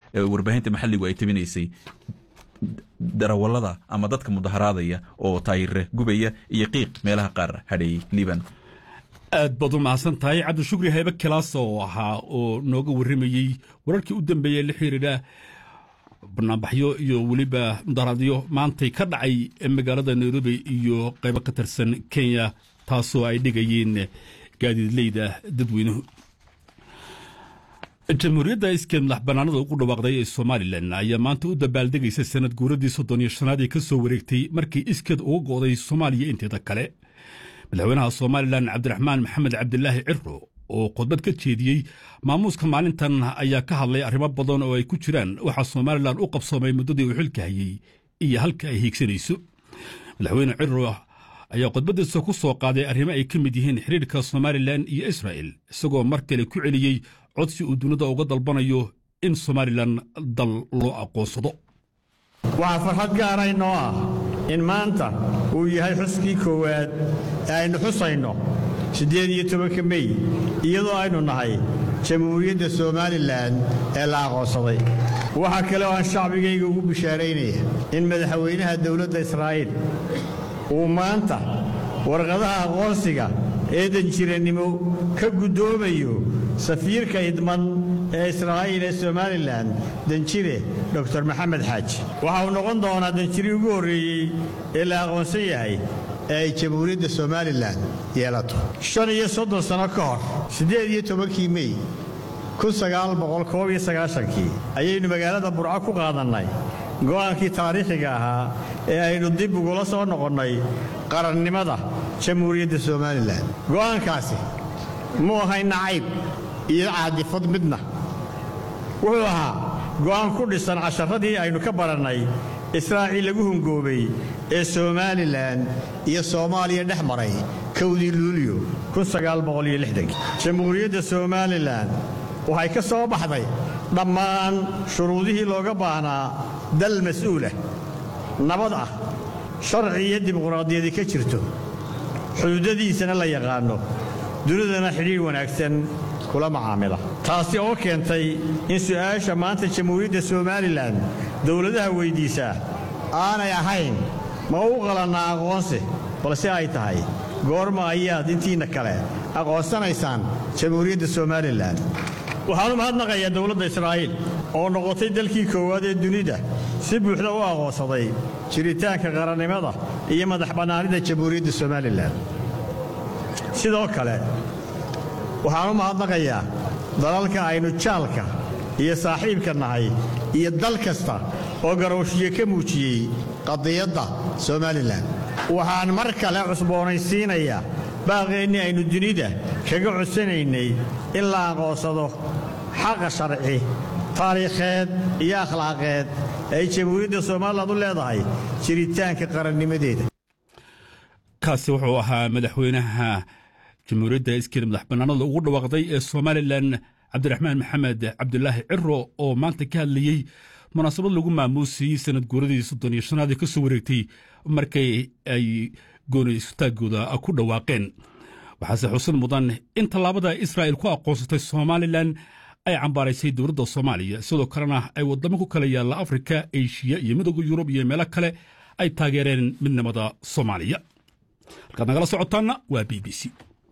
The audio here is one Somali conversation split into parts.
ee warbaahinta maxalligu ay tabinaysay darawallada ama dadka mudaharaadaya oo taayire gubaya iyo qiiq meelaha qaar hadheeyey liban aad baad u mahadsan tahay cabdishukri haybe kilaas oo ahaa oo nooga warramayey wararkii u dambeeyey la xiriira banaanbaxyo iyo weliba mudaharaadyo maantay ka dhacay magaalada nairobi iyo qaybo ka tirsan kenya taasoo ay dhigayeen gaadiidleyda dadweynuhu jamhuuriyadda iskeed madax bannaanada ugu dhawaaqday ee somalilan ayaa maanta u dabaaldegaysa sanad guuradii soddon iyo shanaad ee ka soo wareegtay markii iskeed uga go'day soomaaliya inteeda kale madaxweynaha somalilan cabdiraxmaan maxamed cabdilaahi ciro oo khudbad ka jeediyey maamuuska maalintan ayaa ka hadlay arrimo badan oo ay ku jiraan waxaa somalilan u qabsoomay muddadii uu xilka hayey iyo halka ay hiigsanayso madaxweyne ciro ayaa khudbaddiisa ku soo qaaday arrimo ay ka mid yihiin xidhiirka somalilan iyo israa'el isagoo mar kale ku celiyey codsi uu dunida uga dalbanayo in somalilan dal loo aqoonsado waxaa farxad gaara inoo ah in maanta uu yahay xuskii koowaad ee aynu xusayno siddeed iyo tobanka mey iyadoo aynu nahay jamhuuriyadda somalilan ee la aqoonsaday waxaa kale oo aan shacbigayga ugu bishaaraynaya in madaxweynaha dowladda israa'iil uu maanta warqadaha aqoonsiga ee danjirannimo ka guddoomayo safiirka idman ee israa'iil ee somalilan danjire dor maxamed xaaji waxa uu noqon doonaa danjiri ugu horreeyey ee la aqoonsan yahay ee ay jamhuuriyadda somalilan yeelato shan iyo soddon sanno ka hor siddeed iyo tobankii mey kun sagaal boqol koob iyo sagaashankii ayaynu magaalada burco ku qaadannay go'aankii taariikhiga ahaa ee aynu dib ugula soo noqonnay qarannimada jamhuuriyadda somalilan go'aankaasi muu ahay nacayb iyo caadifad midna wuxuu ahaa go'aan ku dhisan casharadii aynu ka barannay israaciil lagu hungoobay ee somalilan iyo soomaaliya dhex maray kowdii luuliyo jamhuuriyadda somalilan waxay ka soo baxday dhammaan shuruudihii looga baahnaa dal mas'uulah nabad ah sharci iyo dimuqraadiyadi ka jirto xuduudadiisana la yaqaanno dunidana xidhiidh wanaagsan kula macaamila taasi oo keentay in su'aasha maanta jamhuuriyadda somalilan dowladaha weyddiisaa aanay ahayn ma u qalannaa aqoonsi balse ay tahay goorma ayaad intiinna kale aqoonsanaysaan jamhuuriyadda somalilan waxaan u mahadnaqayaa dowladda israa'iil oo noqotay dalkii koowaad ee dunida si buuxda u aqoonsaday jiritaanka qarannimada iyo madax bannaanida jamhuuriyadda somalilan sidoo kale waxaan u mahadnaqayaa dalalka aynu jaalka iyo saaxiibka nahay iyo dal kasta oo garowshiye ka muujiyey qadiyadda somalilan waxaan mar kale cusboonaysiinayaa baaqeennii aynu dunida kaga codsanaynay in la aqoonsado xaqa sharci taariikheed iyo akhlaaqeed ay jamhuuriyadda somalilan u leedahay jiritaanka qarannimadeeda kaasi wuxuu ahaa madaxweynaha jamhuuriyadda iskeed madax bannaanada ugu dhawaaqday ee somalilan cabdiraxmaan maxamed cabdulaahi ciro oo maanta ka hadlayey munaasabad lagu maamuusayey sanad guuradii soddon iyo shanaad ee ka soo wareegtay markay ay gooni istaaggooda ku dhawaaqeen waxaase xusin mudan in tallaabada israa'il ku aqoonsatay somalilan ay cambaaraysay dowladda soomaaliya sidoo kalena ay waddamo ku kala yaalla afrika eshiya iyo midooda yurub iyo meelo kale ay taageereen midnimada soomaaliya halkaad nagala socotaanna waa b b c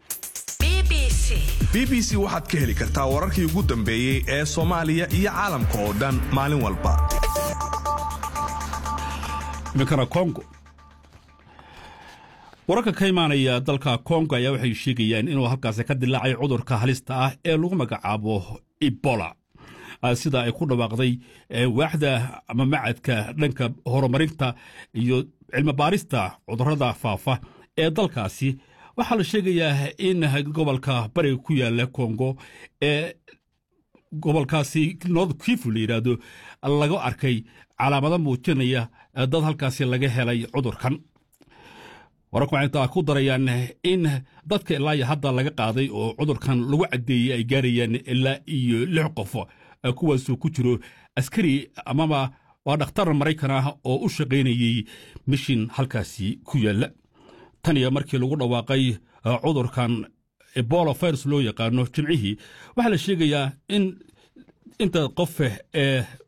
b b c waxaad ka heli kartaa wararkii ugu dambeeyey ee soomaaliya iyo caalamka oo dhan maalin walba iminkana kongo wararka ka imaanaya dalka kongo ayaa waxay sheegayaan inuu halkaasi ka dilaacay cudurka halista ah ee lagu magacaabo ebola sida ay ku dhawaaqday waaxda ama macadka dhanka horumarinta iyo cilmibaarista cudurrada faafa ee dalkaasi waxaa la sheegayaa in gobolka bariga ku yaala kongo ee gobolkaasi north kifu la yidhaahdo laga arkay calaamado muujinaya dad halkaasi laga helay cudurkan wararku waxay intaa ku darayaan in dadka ilaa iyo hadda laga qaaday oo cudurkan lagu caddeeyey ay gaarayaan ilaa iyo lix qof kuwaasuu ku jiro askari amaba waa dhakhtar maraykan ah oo u shaqaynayey mishin halkaasi ku yaalla tan iyo markii lagu dhawaaqay cudurkan ebola virus loo yaqaano jimcihii waxaa la sheegayaa in inta qof ee